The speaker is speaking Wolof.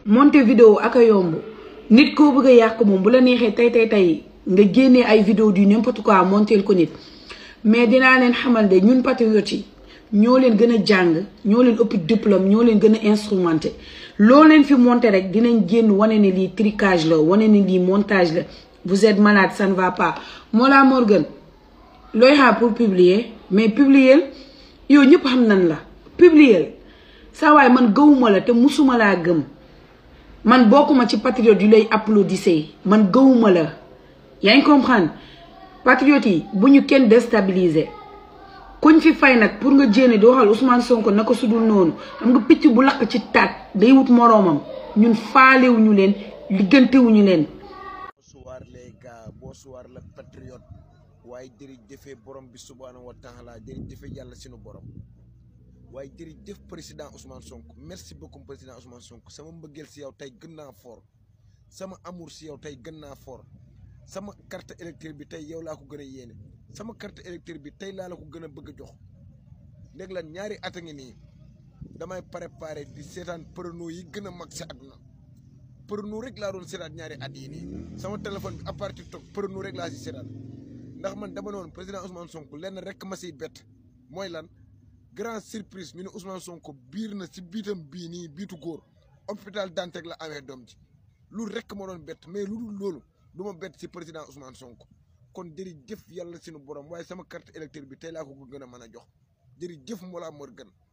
monter vidéo ak a yomb nit koo bëgg a yàq moom bu la neexee tey tey tey nga génnee ay vidéo du n'importe quoi monteel ko nit mais dinaa leen xamal de ñun patriotes yi ñoo leen gën a jàng ñoo leen ëpp diplôme ñoo leen gën a instrumenté loo leen fi monté rek dinañ génn wane ne lii tricage la wane ne lii montage la vous êtes malade ça ne va pas Mollah Morgun looy xaar pour publier mais publier yow ñëpp xam nan la publier saa waay man gëwuma la te musuma laa gëm man bokkuma ci patriote yu lay applaudissé man gëwuma la yaa ngi comprendre patriote yi bu ñu kenn déstabiliser kuñ fi fay nag pour nga jéene di waxal Ousmane Sonko na ko sudul noonu xam nga picc bu lakk ci taat day wut moroomam ñun faalewuñu leen liggantewuñu leen bonsoir les gars bonsoir le patriote waaye jërëjëf borom bi subhaanahu wa taala jërëjëf yàlla sunu borom waaye jërëjëf président Ousmane Sonko merci beaucoup président Ousmane Sonko sama mbëggeel si yow tey gën naa fort sama amour si yow tey gën naa fort sama carte électeur bi tey yow laa ko gën a yéene sama carte électeur bi tey laa la ko gën a bëgg a jox léegi lan ñaari at a ngi nii damay préparé di seetaan prono yi gën a mag si àdduna prono rek laa doon seetaan ñaari at yi nii sama téléphone bi à partir toog prono rek laa si seetaan ndax man dama noonu président Ousmane Sonko lenn rek ma siy bett mooy lan grand surprise ñu ne Ousmane Sonko biir na si biitam bii nii biitu góor hôpital Dantec la amee doom ji loolu rek ma doon bett mais lu dul loolu du ma bett si président Ousmane Sonko kon jërëjëf yàlla sunu borom waaye sama carte électeur bi tey laa ko gën a mën a jox jërëjëf Mollah Morgun